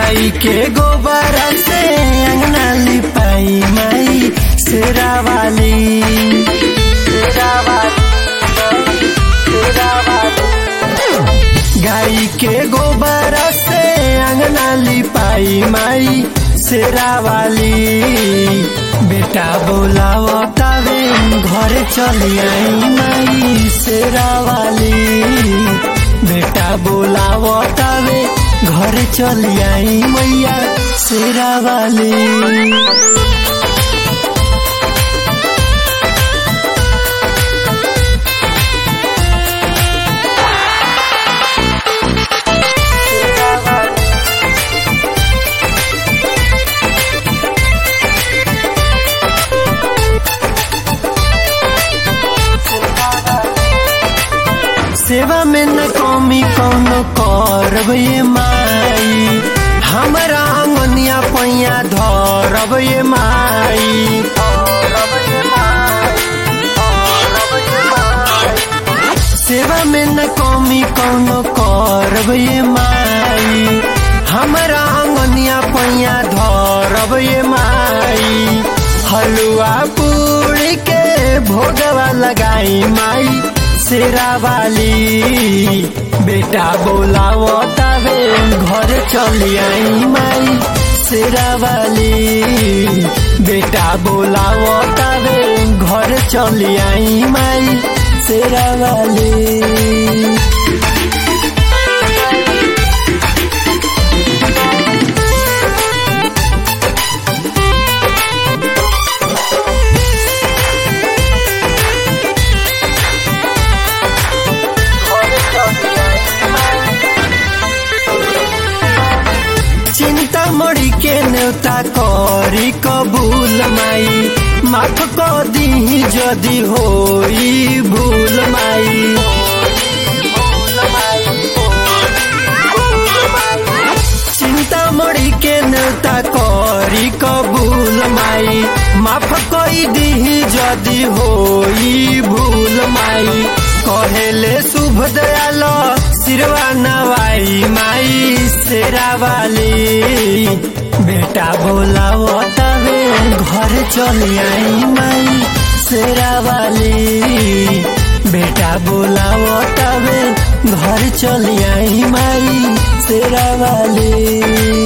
गाई के गोबर से अंगना लिपाई माई शेरा वाली शेरा वाली शेरा वाली गाई के गोबर से अंगना लिपाई माई शेरा वाली बेटा बोलावो तावे घर चली आई माई शेरा वाली बेटा बोलावो तावे घर चली आई मैया शेरा वाली सेवा में न कमी कौनो करब ये माई हमरा अंगनिया पैया धरब ये माई सेवा में न कमी कौनो करब ये माई हमरा अंगनिया पैया धरब ये माई हलुआ पूरी के भोगवा लगाई माई शेरा वाली बेटा बोलावो तावे घर चली आई माई शेरा वाली बेटा बोलावो तावे घर चली आई माई शेरा वाली चिंता मड़ी के नेवता करी कबूल माई माफ कर दी जदि होई भूल माई चिंता मड़ी के नेवता करी कबूल माई माफ कई दी जदि होई भूल माई कहेले शुभ दयाल सिरवा नवाई माई शेरा वाली बेटा बोलावो तवे घर चली आई माई शेरा वाली बेटा बोलावो तवे घर चली आई माई शेरा वाली